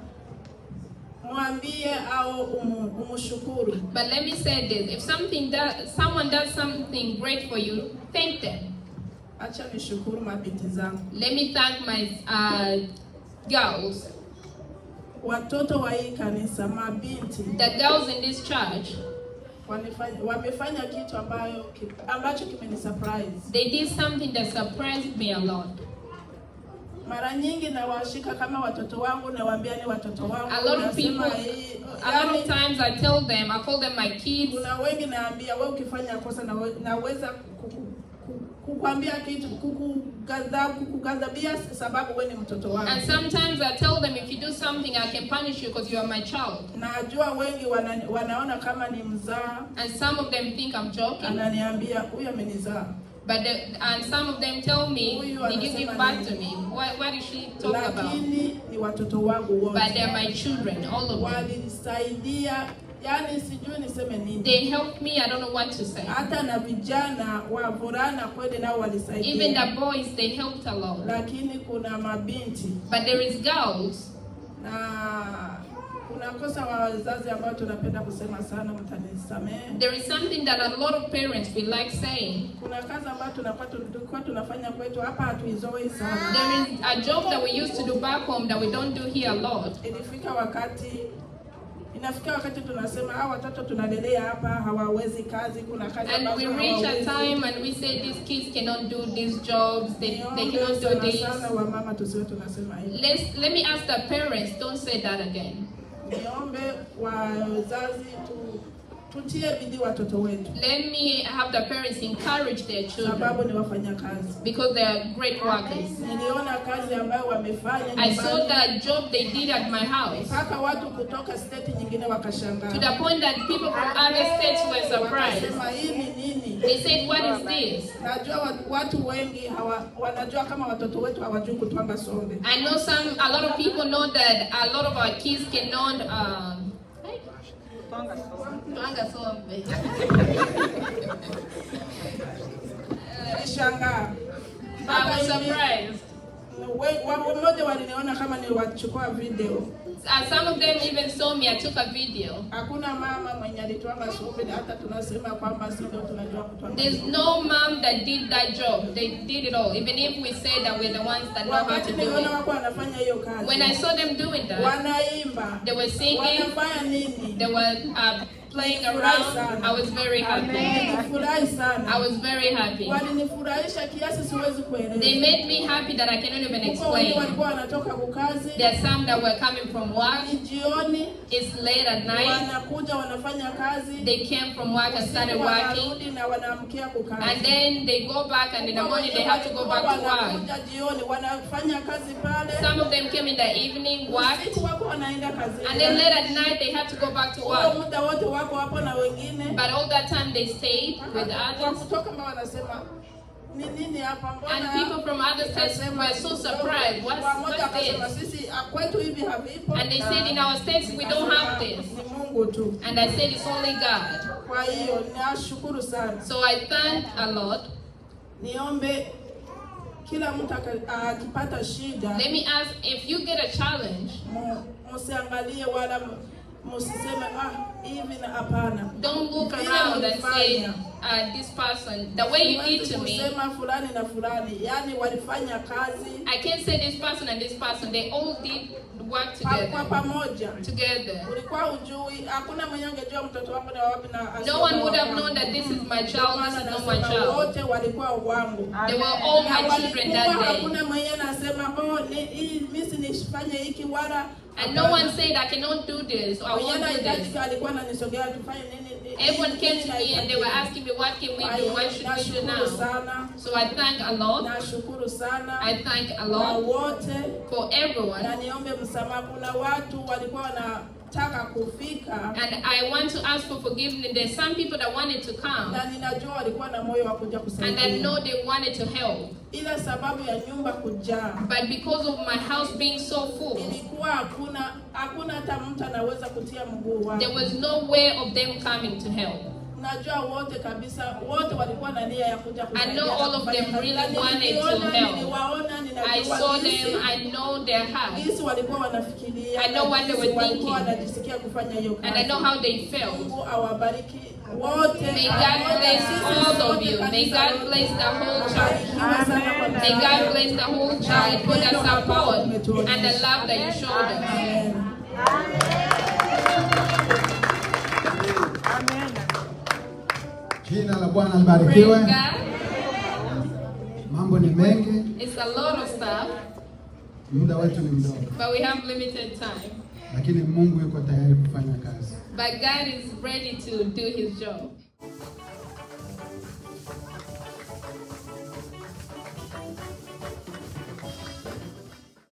mwambie au umu, umshukuru. But let me say this: if something does, someone does something great for you, thank them. Acha nishukuru mabinti zangu, Let me thank my uh, girls, watoto wa hii kanisa, mabinti the girls in this church. wanifanya, wamefanya kitu ambayo ki- ambacho kimenisurprise. They did something that surprised me a lot. Mara nyingi nawashika kama watoto wangu, nawaambia ni watoto wangu, A lot of nasema people- hii, A lot yani, of times I tell them, I call them my kids. kuna wengi naambia wewe ukifanya kosa nawe- naweza kuku- ku- kukwambia kitu kukugadha- kukugadhabia sababu wewe ni mtoto wangu. And sometimes I tell them, if you do something, I can punish you because you are my child. Najua wengi wana, wanaona kama ni mzaa, And some of them think I'm joking. ananiambia huyu amenizaa, But the, and some of them tell me, Huyu did you give anasema back to nini? me? What, what is she talking about? lakini ni watoto wangu But wote they're my children, all of them. walinisaidia, yani sijui niseme nini. They helped me, I don't know what to say. Hata na vijana wavulana kweli nao Even walisaidia, the boys, they helped a lot. lakini kuna mabinti But there is girls, na kuna kosa wa wazazi ambao tunapenda kusema sana, mtanisamehe. there is something that a lot of parents feel like saying. Kuna kazi ambayo tunakuwa tulikuwa tunafanya kwetu hapa, hatuizoi sana. There is a job that we used to do back home that we don't do here a lot. Ilifika wakati Inafika wakati tunasema hawa watoto tunalelea hapa hawawezi kazi, kuna kazi And we ambazo reach a hawawezi. time and we say these kids cannot do these jobs, they, they Niombe cannot do sana this. sana wamama tusiwe tunasema hivi. Let's, let me ask the parents, don't say that again. Niombe wazazi tu, tutie bidii watoto wetu, Let me have the parents encourage their children sababu ni wafanyakazi. because they are great workers. Niliona kazi ambayo wamefanya I saw nyumbani, that job they did at my house mpaka watu kutoka state nyingine to wakashangaa, the point that people from other states were surprised. wakasema hii ni nini? They said, What is this? Najua wa- watu wengi hawa, wanajua kama watoto wetu hawajui kutwanga sombe. I know some, a lot of people know that a lot of our kids cannot. Um, Twanga sombe. Nilishangaa I was Mpaka hivi, surprised. we- wa- mmoja waliniona kama niliwachukua video. Uh, some of them even saw me. I took a video. Hakuna mama mwenye alitwanga sombe, hata tunasema kwamba si ndio tunajua kutwanga There's sombe. no mom that did that job. They did it all. Even if we say that we're the ones that know how Wakati to do niliona it. wako wanafanya hiyo kazi, When I saw them doing that, wanaimba, they were singing, wanafanya nini? they were uh, playing around. I was very happy. Nilifurahi I sana, was very happy. walinifurahisha kiasi siwezi They kueleza. made me happy that I cannot even Huko wengi explain. walikuwa wanatoka kukazi, There are some that were coming from work. ni jioni, It's late at night. wanakuja wanafanya kazi, They came from work and started working. wanarudi na wanaamkia kukazi. And then they go back and in the morning they have to go back to work. Wanakuja jioni wanafanya kazi pale, Some of them came in the evening, worked. usiku wako wanaenda kazini. And then late at night they had to go back to Huo work. muda wote wako hapo na wengine But all that time they stayed with Kwa others. kutoka mbao wanasema ni nini hapa mbona And people from other states were so surprised. What's, Wamoja wakasema what's this? sisi ah, kwetu hivi havipo. And they said in our states we don't have this. Ni Mungu tu. And I said it's only God. Kwa hiyo nashukuru sana. So I thank a lot. Niombe kila mtu aka- akipata shida Let me ask if you get a challenge, mu- musiangalie wala mu- musiseme ah hivi na hapana. don't look Vile around and say, ulifanya. uh, this person, the way you did Siwezi to me, kusema fulani na fulani, yani walifanya kazi I can't say this person and this person, they all did work pa- kwa together. pamoja. Together. Ulikuwa ujui, hakuna mwenye angejua mtoto wangu na wapi na No one would have wangu. known that this is my Ndio child, this maana is not my nasema child. wote walikuwa wangu. They were all Na my children walikuwa that day. hakuna mwenye nasema oh, ni- hii mimi nifanye hiki wala And no one said I cannot do this or I Mwenye won't do this. anahitajika alikuwa ananisogea tufanye nini. nini, Everyone came nini to me and they were nahitajika. asking me, what can we Kwa do? hiyo, What should we do nashukuru now? sana. So I thank a lot. Nashukuru sana I thank a kwa lot wote for na everyone. niombe msamaha. Kuna watu walikuwa wanataka kufika And I want to ask for forgiveness. There's some people that wanted to come. na ninajua walikuwa na moyo wa kuja And I kusaidia, know they wanted to help. ila sababu ya nyumba kujaa But because of my house being so full, ilikuwa hakuna hakuna hata mtu anaweza kutia mguu wake. there was no way of them coming to help. Najua wote kabisa, wote walikuwa na nia ya kuja kusaidia. know na all of kufanya them kazi. really Na wanted to niliona, help. Niliwaona, ninajua I saw jinsi- them, I know their heart, jinsi walikuwa wanafikiria, I know na what they jinsi were walikuwa thinking. wanajisikia kufanya hiyo kazi. and I know how they felt. Mungu awabariki wote. May God bless all of you. May God bless the whole church. May God bless the whole church for the support and the love that you showed us. Amen. Jina la Bwana Praise libarikiwe. God. Mambo ni mengi, It's a lot of stuff, muda wetu ni mdogo, but we have limited time. lakini Mungu yuko tayari kufanya kazi. But God is ready to do His job.